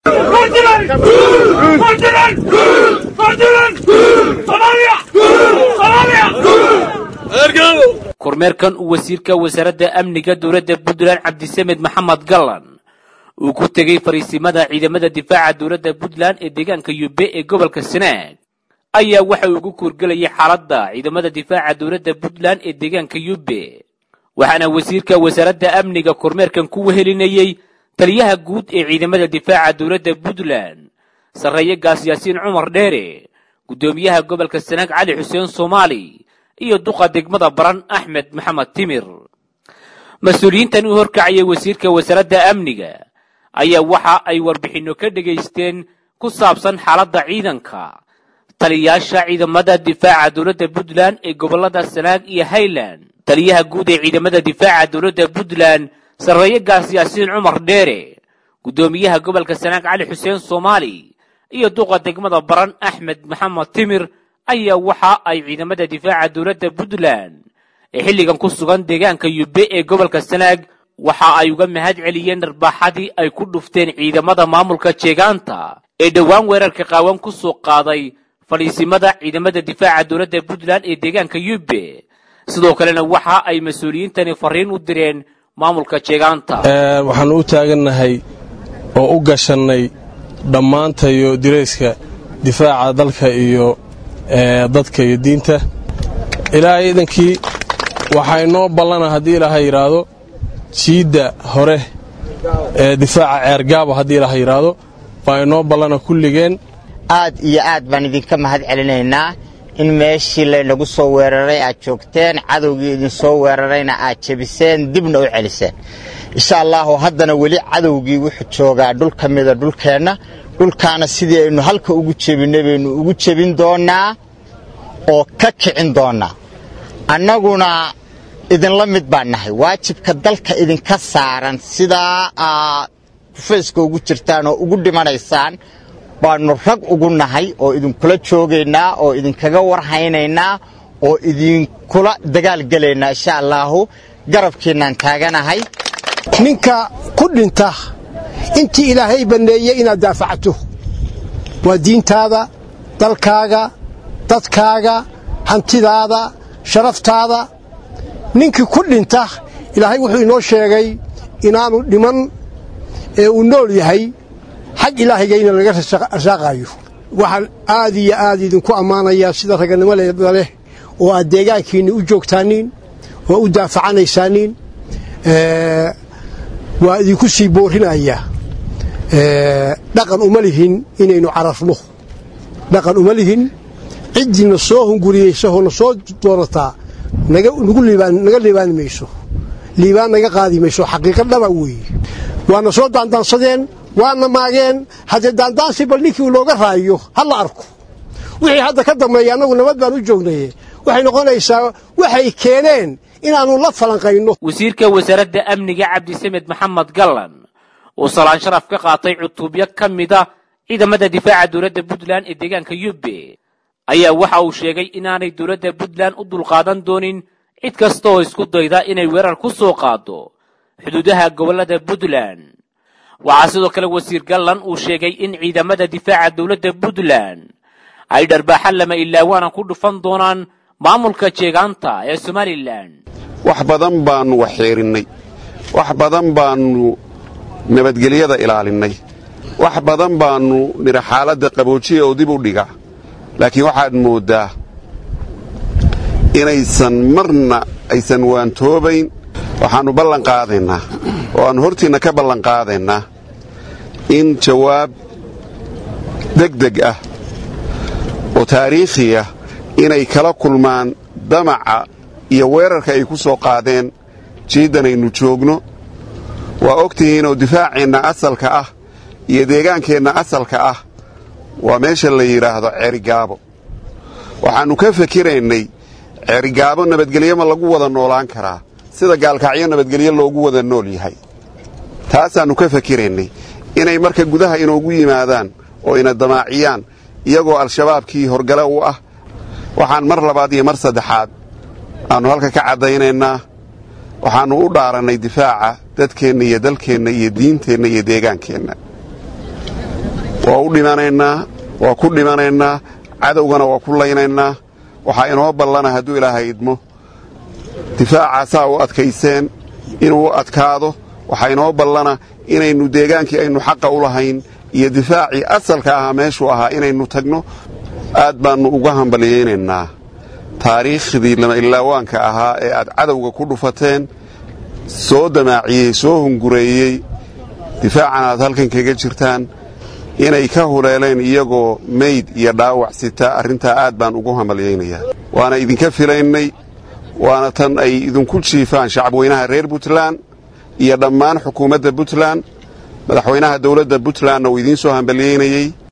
kormeerkan uu wasiirka wasaaradda amniga dowladda puntland cabdisamed maxamed gallan uu ku tegey fariisimada ciidamada difaaca dowladda puntland ee deegaanka yube ee gobolka sanaag ayaa waxa uu ugu kuurgelayay xaaladda ciidamada difaaca dowladda puntland ee deegaanka yube waxaana wasiirka wasaaradda amniga kormeerkan ku wehelinayey taliyaha guud ee ciidamada difaaca dowladda puntland sarreeye gaas yaasiin cumar dheere guddoomiyaha gobolka sanaag cali xuseen soomaali iyo duqa degmada baran axmed maxamed timir mas-uuliyiintan u horkacayay wasiirka wasaaradda amniga ayaa waxa ay warbixinno ka dhegaysteen ku saabsan xaaladda ciidanka taliyayaasha ciidamada difaaca dowladda puntland ee gobollada sanaag iyo highland taliyaha guud ee ciidamada difaaca dowladda puntland sarreeye gaas yaasiin cumar dheere guddoomiyaha gobolka sanaag cali xuseen soomaali iyo duqa degmada baran axmed maxamed timir ayaa waxa ay ciidamada difaaca dowladda puntland ee xilligan ku sugan deegaanka yube ee gobolka sanaag waxa ay uga mahad celiyeen dharbaaxadii ay ku dhufteen ciidamada maamulka jeegaanta ee dhowaan weerarka qaawan ku soo qaaday fadhiisimada ciidamada difaaca dowladda puntland ee deegaanka yube sidoo kalena waxa ay mas-uuliyiintani fariin u direen maamulka jeegaanta waxaannu u taagannahay oo u gashannay dhammaantayo dirayska difaaca dalka iyo dadka iyo diinta ilaahay idankii waxaa inoo ballana haddii ilaaha yidhaahdo jiidda hore ee difaaca ceergaabo haddii ilaaha yidhaahdo baa inoo ballana kulligeen aad iyo aad baan idinka mahad celinaynaa in meeshii laynagu soo weeraray aad joogteen cadowgii idinsoo weerarayna aad jebiseen dibna u celiseen insha allaahu haddana weli cadowgii wuxuu joogaa dhul ka mida dhulkeenna dhulkaana sidii aynu halka ugu jebinay baynu ugu jebin doonnaa oo ka kicin doonnaa annaguna idinla mid baan nahay waajibka dalka idinka saaran sidaa aad kufayska ugu jirtaan oo ugu dhimanaysaan baannu rag ugu nahay oo idinkula joogaynaa oo idinkaga warhaynaynaa oo idinkula dagaalgelaynaa insha allaahu garabkiinnaan taaganahay ninka ku dhinta intii ilaahay banneeyey inaad daafacto waa diintaada dalkaaga dadkaaga hantidaada sharaftaada ninkii ku dhinta ilaahay wuxuu inoo sheegay inaanu dhiman ee uu nool yahay xag ilaahayga ina laga rasaaqaayo waxaan aad iyo aad idinku ammaanayaa sida raganimada leh oo aad deegaankiinni u joogtaaniin oo u daafacanaysaaniin waa idinku sii boorinayaa dhaqan uma lihin inaynu cararno dhaqan uma lihin ciddina soo hunguriyeysahoo na soo doonataa naga liibaani mayso liibaan naga qaadi mayso xaqiiqa dhaba weeye waana soo daandaansadeen waana maageen haddee daandaansi bal ninkii looga raayo ha la arko wixii hadda ka dambeeya annagu nabad baan u joognaye waxay noqonaysaa waxay keeneen inaannu la falanqayno wasiirka wasaaradda amniga cabdisamed maxamed gallan oo salaan sharaf ka qaatay cutubyo ka mida ciidamada difaaca dowladda puntland ee deegaanka yube ayaa waxa uu sheegay inaanay dowladda puntland u dulqaadan doonin cid kasta oo isku dayda inay weerar ku soo qaado xuduudaha gobollada puntland waxaa sidoo kale wasiir gallan uu sheegay in ciidamada difaaca dowladda puntland ay dharbaaxa lama ilaawaana ku dhufan doonaan maamulka jeegaanta ee somalilan wax badan baannu waxxeerinnay wax badan baannu nabadgelyada ilaalinnay wax badan baannu nidha xaaladda qaboojiya oo dib u dhiga laakiin waxaad mooddaa inaysan marna aysan waantoobayn waxaannu ballanqaadaynaa oo aannu hortiinna ka ballanqaadaynaa in jawaab degdeg ah oo taariikhi ah inay kala kulmaan damaca iyo weerarka ay ku soo qaadeen jiiddanaynu joogno waa og tihiinoo difaaceenna asalka ah iyo deegaankeenna asalka ah waa meesha la yidhaahdo ceerigaabo waxaannu ka fakiraynay ceerigaabo nabadgelyo ma lagu wada noolaan karaa sida gaalkacyo nabadgelyo loogu wada nool yahay taasaannu ka fakiraynay inay marka gudaha inoogu yimaadaan oo ina damaaciyaan iyagoo al-shabaabkii horgale u ah waxaan mar labaad iyo mar saddexaad aannu halka ka caddaynaynaa waxaannu u dhaarannay difaaca dadkeenna iyo dalkeenna iyo diinteenna iyo deegaankeenna waa u dhimanaynaa waa ku dhimanaynaa cadowgana waa ku laynaynaa waxaa inoo ballana hadduu ilaahay idmo difaacaasaa u adkayseen inuu adkaado waxaa inoo ballana inaynu deegaankii aynu xaqa u lahayn iyo difaacii asalka ahaa meeshuu ahaa inaynu tagno aad baannu uga hambalyaynaynaa taariikhdii lama-ilaawaanka ahaa ee aad cadowga ku dhufateen soo damaaciyey soo hungureeyey difaacan aad halkan kaga jirtaan inay ka huleeleen iyagoo meyd iyo dhaawac sita arrintaa aad baan ugu hambalyaynayaa waana idinka filaynay waana tan ay idinku jiifaan shacabweynaha reer puntland iyo dhammaan xukuumadda puntland madaxweynaha dowladda puntlandna uu idiin soo hambalyaynayey